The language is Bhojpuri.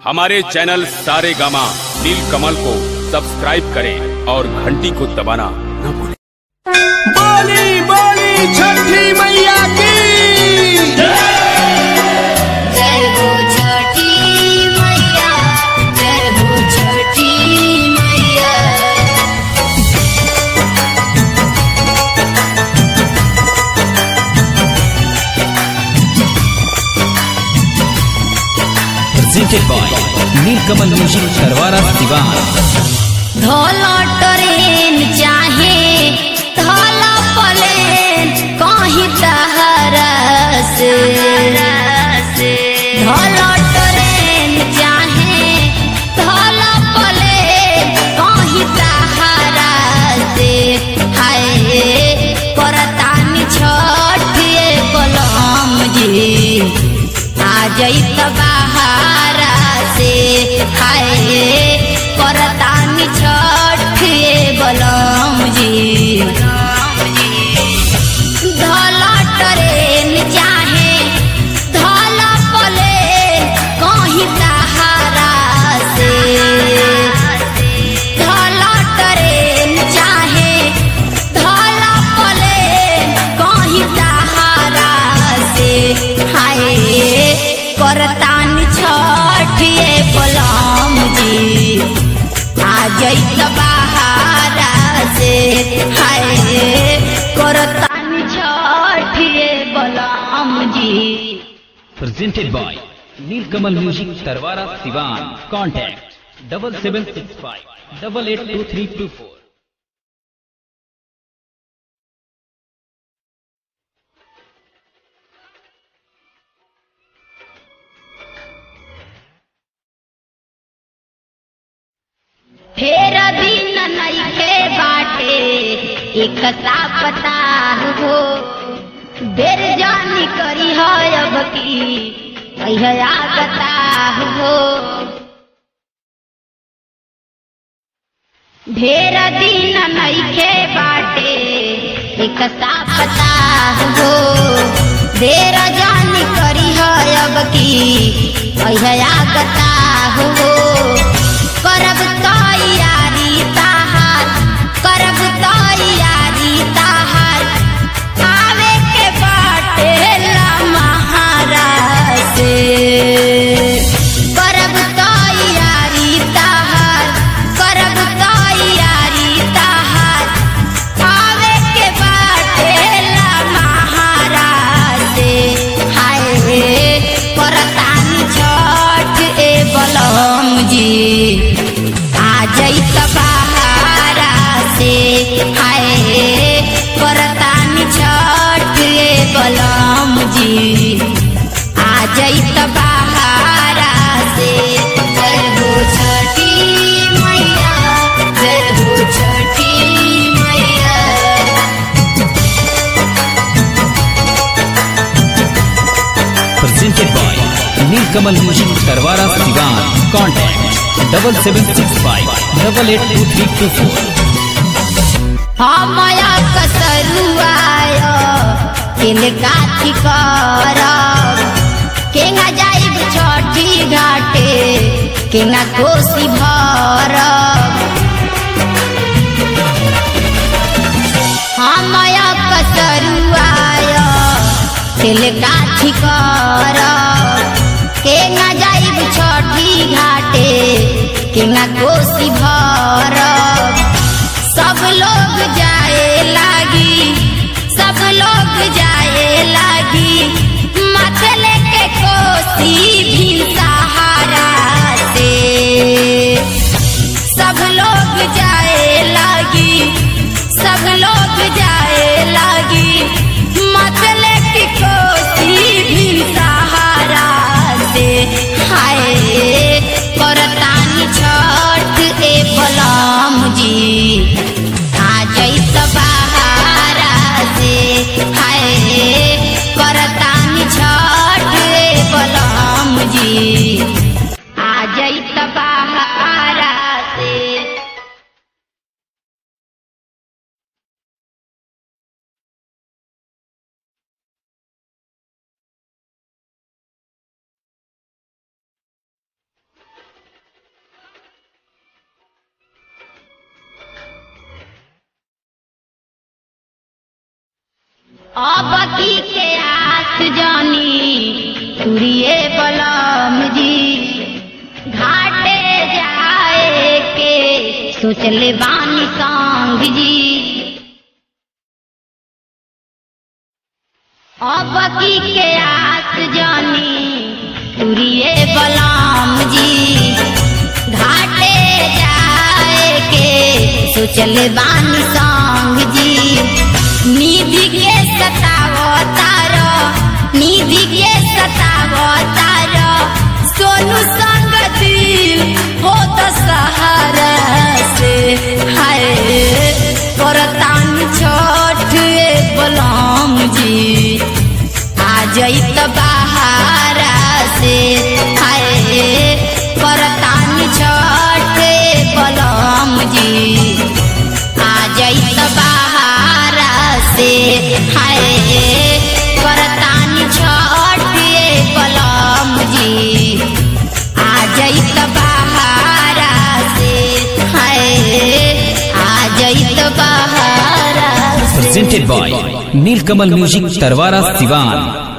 हमारे चैनल सारे गामा नील कमल को सब्सक्राइब करें और घंटी को दबाना न भूलें बोली बोली छठी मैया की जय हो छठी मैया जय हो छठी मैया presented by Nilkamal Music Tarwara Diwan. धोलो ट्रेन चाहे धोलो प्लेन कहीं तहरा से धोलो ट्रेन चाहे धोलो प्लेन कहीं तहरा से हाय करतानी छठिए कलम जी आ जैत बहारा से हाय करतानी छठिए बलम जी धला ट्रेन चाहे धला प्लेन कहीं सहारा से धला ट्रेन चाहे धला प्लेन कहीं सहारा से हाय करतानी छठिए बलम जी आ जैत बहारा से हाय करतानी छठिए बलम जी Presented by Nilkamal Music Tarwara Diwan. Contact double seven six five double eight two three two four. फेर दिन नइखे बाटे एक पता हो बेर जानी करी है अब की कहिया आगता हो ढेर दिन नइखे बाटे एक पता हो देर जानी करी है अब की कहिया आगता हो करब तैयारी ताहार करब तैयारी ताहार आवे के बाटे ला महाराज से करब तैयारी ताहार करब तैयारी ताहार आवे के बाटे ला महाराज से हाय करतानी छठ ए बलम जी आ जैत बहारा से हाय करतानी छठ ए बलम जी आ जैत बहारा से जय हो छठी मैया जय हो छठी मैया Presented by Nilkamal Music Tarwara Diwan. Contact double seven six five double eight two three two four. हमया कसरुआय किनका ठिकर केंगा जाइब छठी घाटे केंगा कोसी भर हमया कसरुआय किनका ठिकर केंगा जाइब छठी घाटे केंगा कोसी भर सब लोग जाए लागी सब लोग जाए लागी माथे लेके कोसी भी सहारा से सब लोग जाए लागी सब लोग जाए लागी माथे लेके कोसी भी सहारा अब की के आस जानी तुरिए बलम जी घाटे जाए के सोचले बानी संग जी अब की के आस जानी तुरिए बलम जी घाटे जाए के सोचले बानी संग जी निधि के सतावो तारो निधि के सतावो तारो सोनू संग दिल हो तो सहारा से हाय करतान छोट बलम जी आ जइत बहारा से हाय करतान छोट बलम जी आ जइत बहारा से हाय करतान छोट बलम जी आ जइत बहारा से हाय आ जइत बहारा से presented by Nilkamal Music Tarwara Sivan.